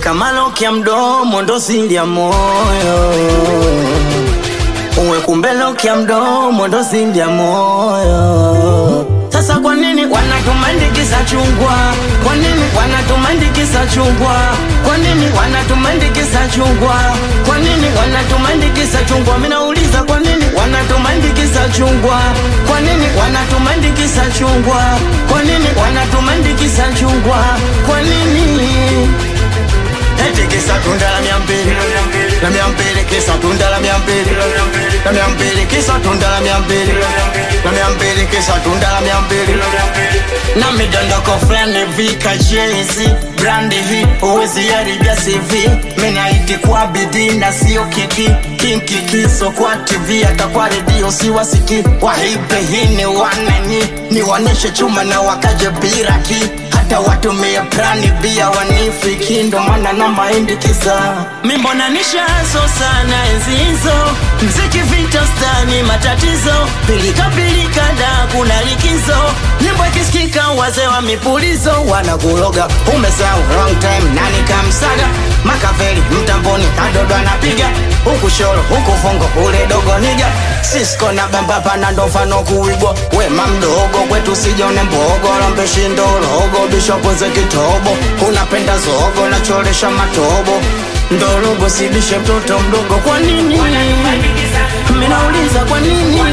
weka maloki ya mdomo ndo siri ya moyo uwe kumbe loki ya mdomo ndo siri ya moyo sasa kwa nini wanatumandikisa chungwa kwa nini wanatumandikisa chungwa kwa nini wanatumandikisa chungwa kwa nini wanatumandikisa chungwa minauliza kwa nini wanatumandikisa chungwa kwa nini wanatumandikisa chungwa kwa nini wanatumandikisa chungwa kwa nini Eti kisa tunda la mia mbili la mia mbili kisa tunda la mia mbili la mia mbili kisa tunda la mia mbili la mia mbili kisa tunda la mia mbili na midondoko fulani vika jezi brandi hii huwezi haribia CV minaiti kwa bidii na sio kiki kinkikiso kwa TV hata kwa redio siwasiki wahipe hii ni wanani niwaonyeshe chuma na wakaje biraki hata watumie prani bia wanifiki ndo maana na mahindi kisa mimbona nishazo sana enzi hizo mziki vita stani matatizo pilika pilika da kuna likizo nyimbo ikisikika wazee wa mipulizo wanakuloga umesahau wrong time nani kamsaga makaveli mtamboni kadodo anapiga huku shoro huku fungo ule dogo niga sisko na bambapa na ndo mfano kuigwa wema mdogo kwetu sijone mbogo lombeshindo logo bishopo ze kitobo unapenda zogo nachoresha matobo ndorogo sibishe mtoto mdogo kwa nini minauliza kwa nini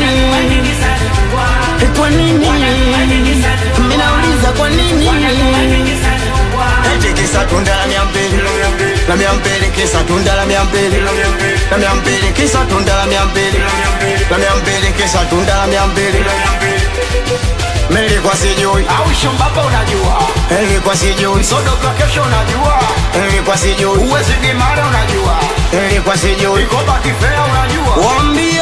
kwa nini minauliza kwa nini eti kisa tunda la mia mbili la mia mbili kisa tunda la mia mbili la mia mbili kisa tunda la mia mbili la mia mbili kisa tunda la mia mbili Nilikuwa sijui au shombapa unajua Nilikuwa sijui sodoka kesho unajua Nilikuwa sijui uwezi gimara unajua Nilikuwa sijui ikoba kifea unajua Wambie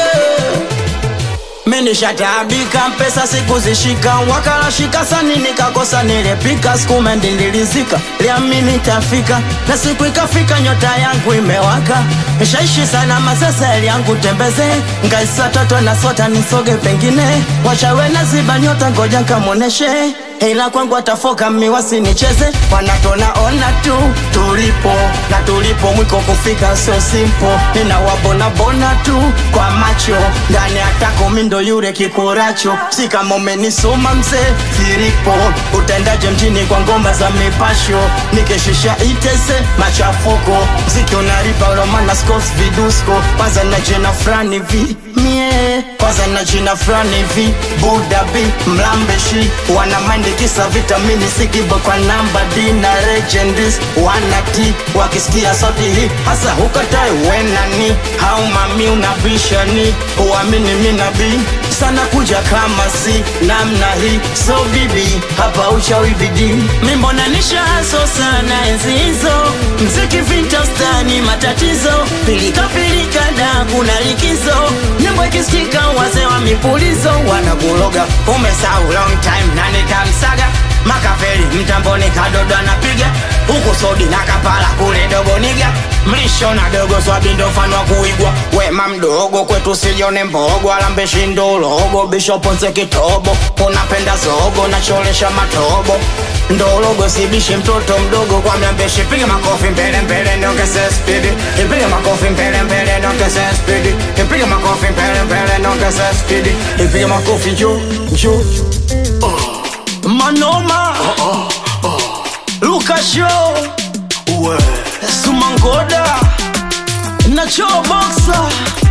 Minishatabika pesa sikuzishika wakalashika sani nikakosa nilepika sikumendi nilizika liamini tafika na siku ikafika nyota yangu imewaka shaishi sana masasa yangu tembeze ngaisa toto na sota nisoge pengine wachawe na ziba nyota ngoja nkamoneshe ila kwangu atafoka miwasi nicheze wanatona ona tu tulipo na tulipo mwiko kufika sio simpo ninawabona bona tu kwa macho ndani atako mindo yule kikuracho si kama umenisoma mzee filipo utendaje mjini kwa ngoma za mipasho nikishisha itese machafuko mziki unaripa romana scos vidusko kwanza na jina frani vi mie kwanza na jina frani vi budabi mlambeshi wana mind kisa vitamini sikibo kwa namba d na legendis wana t wakisikia sauti hii hasa hukatai wenani au mami unabishani uamini minabii sana kuja kama si namna hii so bibi hapa uchawi bidii mimbona nishaso sana enzi hizo mziki vintastani matatizo pilika pilika da kuna likizo nyimbo ikisikika wazee wa mipulizo wanakuloga umesau long time nani kamsaga makaveli mtamboni kadodo anapiga huku sodi na kapala kule dogo niga mlisho na dogo swabindo mfano wa kuigwa wema mdogo kwetu sijone mbogo alambeshindo logo bishopo nse kitobo unapenda zogo nacholesha matobo ndologo sibishi mtoto mdogo kwa mlambeshi piga makofi mbele mbele niongeze spidi ipige makofi mbele mbele niongeze spidi ipige makofi mbele mbele niongeze spidi ipige makofi juu juu manoma Luka Show uwe Sumangoda Nacho Boxer